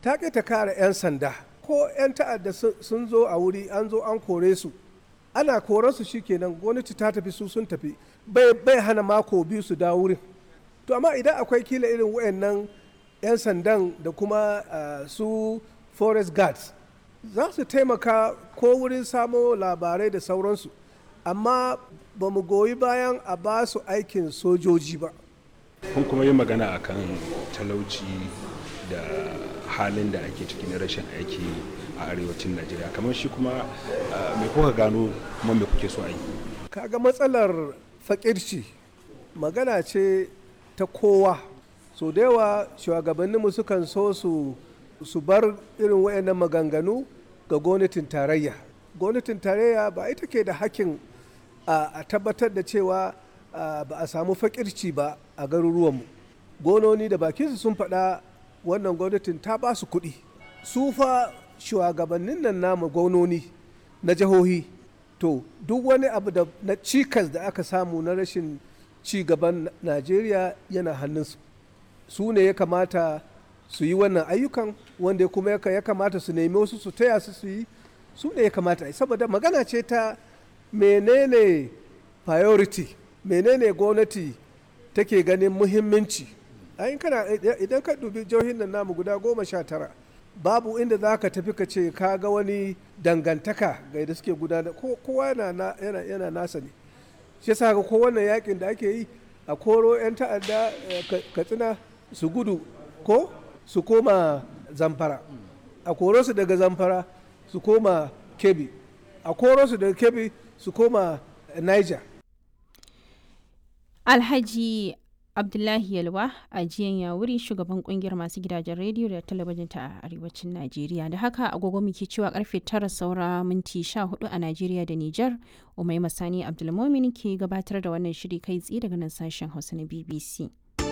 ta ƙi ta kare 'yan sanda ko 'yan ta'adda sun zo a wuri an zo an kore su ana koran su shikenan gwamnati ta tafi su sun tafi bai hana mako biyu su dawo wurin to amma idan akwai kila irin wayannan 'yan sandan da kuma su forest guards za su taimaka ko wurin samo labarai da sauransu amma ba mu goyi bayan a ba su aikin sojoji ba kun kuma yi magana akan talauci da halin da ake ciki na rashin aiki a arewacin najeriya kamar shi kuma me kuka gano kuma me kuke so a yi kaga matsalar fakirci magana ce ta kowa so da yawa shugabanninmu sukan so su su bar irin wayannan maganganu ga gwamnatin tarayya gwamnatin tarayya ba ita ke da hakkin a tabbatar da cewa ba a samu fakirci ba a garuruwanmu gononi da bakinsu sun faɗa wannan gwamnatin ta ba su kuɗi su fa shugabannin nan namu gononi na jihohi to duk wani abu da na cikas da aka samu na rashin ci gaban najeriya yana hannunsu su ne ya kamata su yi wannan ayyukan wanda kuma ya kamata su nemi wasu su taya su su yi su ne ya kamata saboda magana ce ta menene priority menene gwamnati take ganin muhimmanci idan ka dubi jihohin nan namu guda goma sha tara babu inda za ka tafi ka ce ka ga wani dangantaka ga yadda suke gudanar kowa yana nasa ne shi yasa ga ko wannan yakin da ake yi a koro 'yan ta'adda katsina su gudu ko su koma zamfara a koro su daga zamfara su koma kebi a koro su daga kebi su koma niger alhaji abdullahi yalwa a jiyan yawuri shugaban kungiyar masu gidajen rediyo da talabijin ta arewacin najeriya da haka agogo muke cewa karfe tara saura minti sha hudu a najeriya da nijar umai masani abdulmomin ke gabatar da wannan shiri kai tsaye daga nan sashen hausa na bbc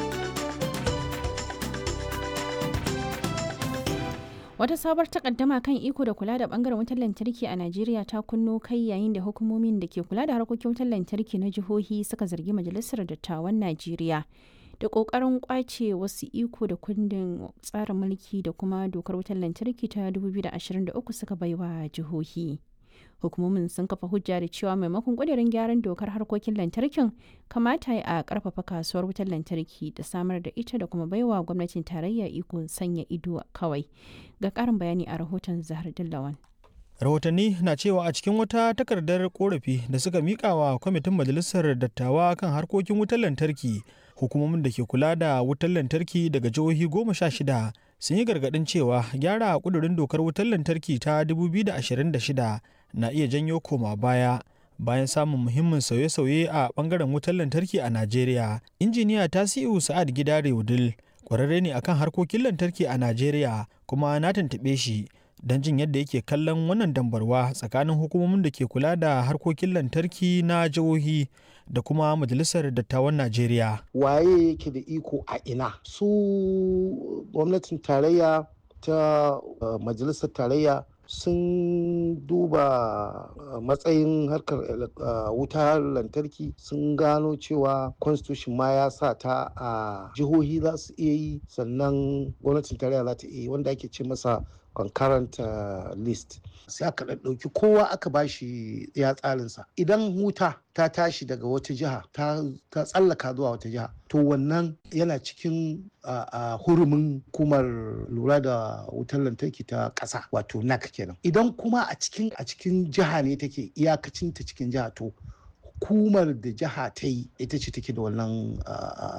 Wata sabar takaddama kan iko da kula da bangaren wutar lantarki a Najeriya ta kunno kai yayin da hukumomin da ke kula da harkokin wutar lantarki na jihohi suka zargi Majalisar Dattawan Najeriya da kokarin kwace wasu iko da kundin tsarin mulki da kuma dokar wutar lantarki ta 2023 suka baiwa jihohi. hukumomin sun kafa hujja da cewa maimakon ƙudurin gyaran dokar harkokin lantarkin kamata a ƙarfafa kasuwar wutar lantarki da samar da ita da kuma baiwa gwamnatin tarayya iko sanya ido kawai ga ƙarin bayani a rahoton zahar dillawan rahotanni na cewa a cikin wata takardar korafi da suka mika wa kwamitin majalisar dattawa kan harkokin wutar lantarki hukumomin da ke kula da wutar lantarki daga jihohi goma sha shida sun yi gargadin cewa gyara kudurin dokar wutar lantarki ta 2026 na iya janyo koma baya bayan samun muhimmin sauye-sauye a bangaren wutar lantarki a najeriya injiniya tasiu sa'ad gidare wudil kwararre ne akan harkokin lantarki a najeriya kuma na tuntuɓe shi don jin yadda yake kallon wannan dambarwa tsakanin hukumomin da ke kula da harkokin lantarki na jihohi da kuma majalisar dattawan najeriya waye yake da iko a ina su gwamnatin tarayya ta uh, majalisar tarayya sun duba uh, matsayin harkar uh, wutar lantarki sun gano cewa constitution ma ya sa ta a jihohi za su iya yi sannan gwamnatin tarayya za ta iya yi wanda ake ce masa concurrent uh, list sai aka ɗauki kowa aka bashi ya tsarinsa idan wuta ta tashi daga wata jiha ta tsallaka zuwa wata jiha to wannan yana cikin uh, uh, hurumin hukumar lura da wutar lantarki ta ƙasa wato nac kenan idan kuma a cikin a cikin jiha ne take iyakacin ta cikin jiha to hukumar da jiha ta yi ita ce take da wannan